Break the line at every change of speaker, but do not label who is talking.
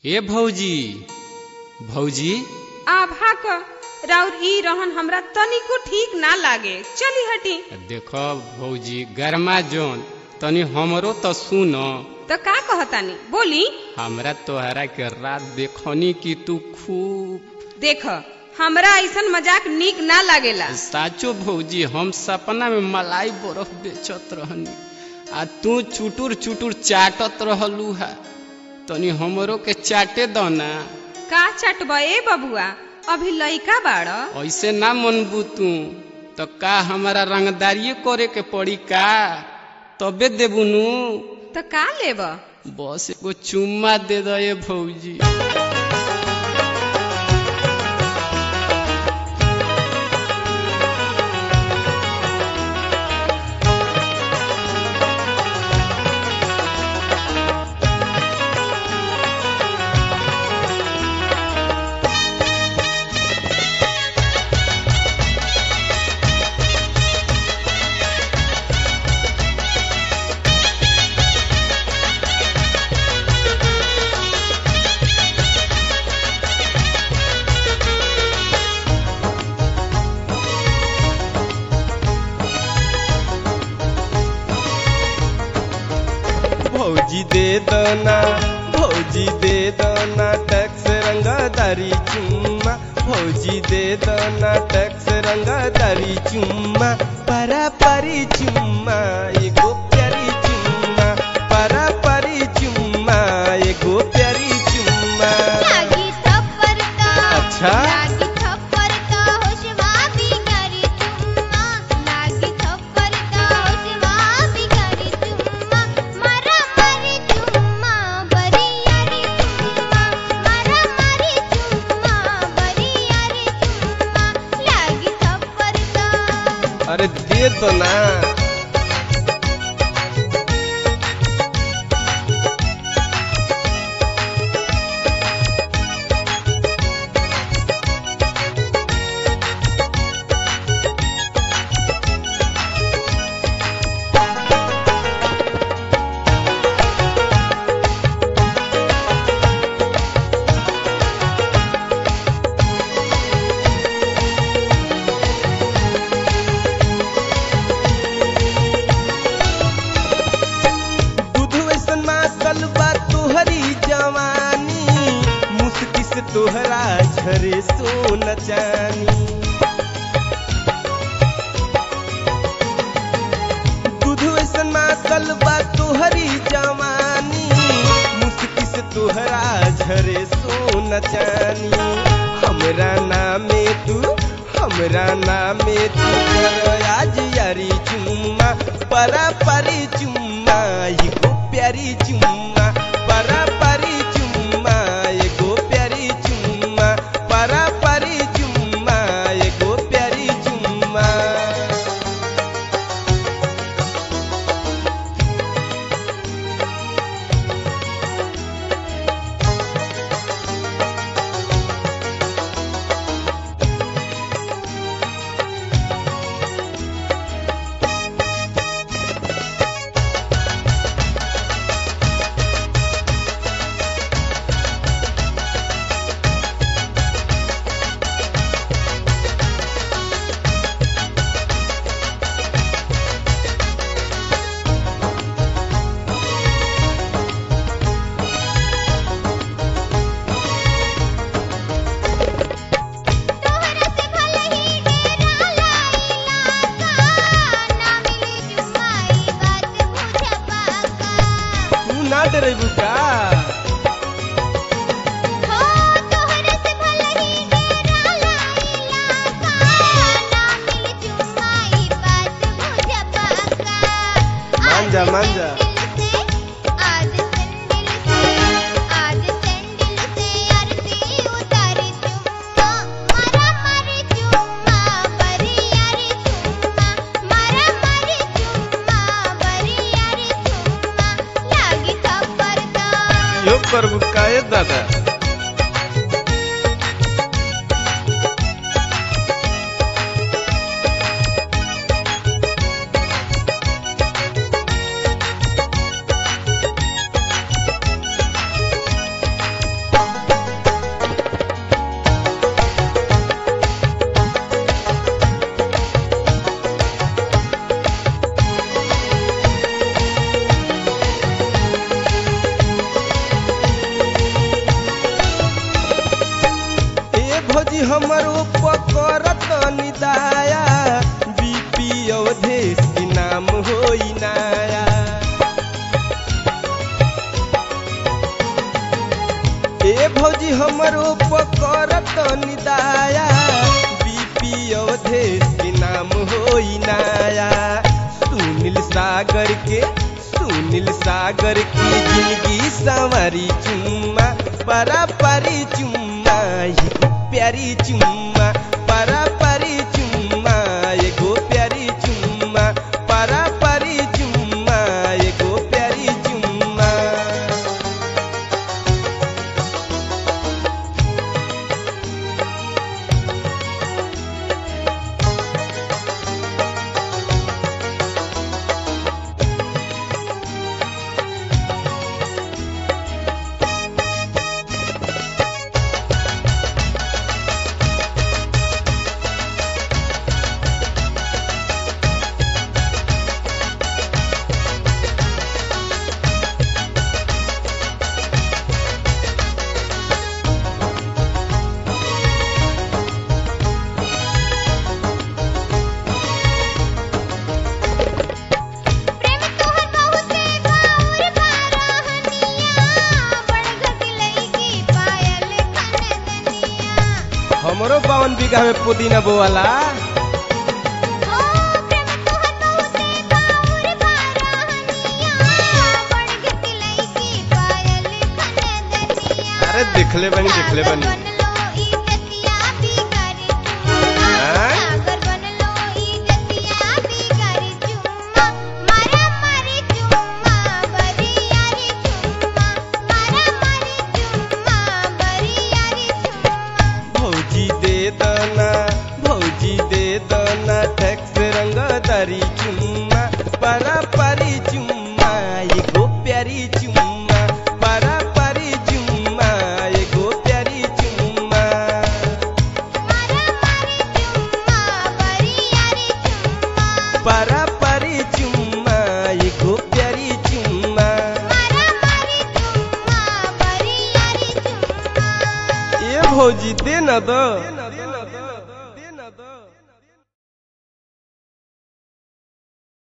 ए भौजी भौजी
आभा क राउर ई रहन हमरा तनिको ठीक ना लागे चली हटी
देखो भौजी गरमा जोन तनी हमरो तो सुन
तो का कहतानी बोली
हमरा तोहरा के रात देखनी कि तू खूब
देख हमरा ऐसन मजाक नीक ना लागेला
साचो भौजी हम सपना में मलाई बर्फ बेचत रहनी आ तू चुटुर चुटुर चाटत रहलू है तनी हमरो के चाटे दो ना
का चटबा ए बबुआ अभी लइका बाड़
ऐसे ना मनबू तू तो का हमारा रंगदारिये करे के पड़ी का तबे देबू नु
तो का लेब
बस एगो चुम्मा दे दो ये भौजी
भौजी दे दना भौजी दे दना टैक्स रंगदारी चुम्मा भौजी दे दना टैक्स रंगदारी चुम्मा परा परी चुम्मा एगो प्यारी चुम्मा परा परी चुम्मा एगो प्यारी चुम्मा
लागी थप्पड़ का
अच्छा?
लागी थप्पड़ का होशवा बिगाड़ी चुम्मा लागी थप्पड़ का होशवा बिगाड़ी चुम्मा मरा मरी चुम्मा बरी यारी चुम्मा मरा मरी चुम्मा बरी यारी चुम्मा लागी थप्पड़ का
अरे दे दो ना दूध वैसन मातल बा तोहरी जवानी मुस्की से तोहरा झरे सोन चानी दूध वैसन मातल बा तोहरी जवानी मुस्की से तोहरा झरे सोन चानी हमरा नामे तू हमरा नामे तू कर आज यारी चुम्मा परा परी चुम्मा एगो प्यारी चुम्मा परा परी चुम्मा एगो प्यारी चुम्मा परा परी चुम्मा एगो प्यारी चुम्मा
तोहरा से भले ही डेरा लाइला का ना मिली जुमाई बात बुझ पाका
तू ना डरेबू का
हो तोहरा से भले ही डेरा लाइला का ना मिली जुमाई बात बुझ पाका
मान जा, मान जा।
आज संदिल से आज संदिल से आरती उतारी चुम्मा मारा मारी चुम्मा बरी यारी चुम्मा मारा मारी चुम्मा बरी यारी चुम्मा लागी थप्पड़ का
यो प्रभु काहे दादा हमरो पकड़त निदाया बीपी अवधेश के नाम होई नाया ए भौजी हमरो पकड़त निदाया बीपी अवधेश के नाम होई नाया सुनील सागर के सुनील सागर की जिंदगी संवारी चुम्मा परा परी चुम्मा एगो प्यारी चुम्मा परा परी चुम्मा एगो प्यारी चुम्मा परा परी चुम्मा एगो प्यारी चुम्मा
प्रेम तोहर बहुते बाउर बारहनिया बड़ घटिलई की पायल खनदनिया
हमरो बावन बीघा में पुदीना बोवाला
ओ प्रेम तोहर बहुते बाउर बारहनिया बड़ घटिलई की पायल खनदनिया
अरे देखले बनी देखले बनी
बनलो ई जतिया बिगारी चुम्मा
हाँ?
सागर बनलो ई जतिया बिगारी चुम्मा मारा मारी चुम्मा बरियारी चुम्मा मारा मारी चुम्मा बरियारी चुम्मा
भौजी दे दना भौजी दे दना टैक्स रंगदारी चुम्मा परा परी चुम्मा एगो प्यारी चुम्मा परा परी चुम्मा एगो प्यारी चुम्मा
मारा मारी चुम्मा बरियारी चुम्मा
परा परी चुम्मा एगो प्यारी चुम्मा
मारा मारी चुम्मा बरियारी चुम्मा
ए भौजी दे न दो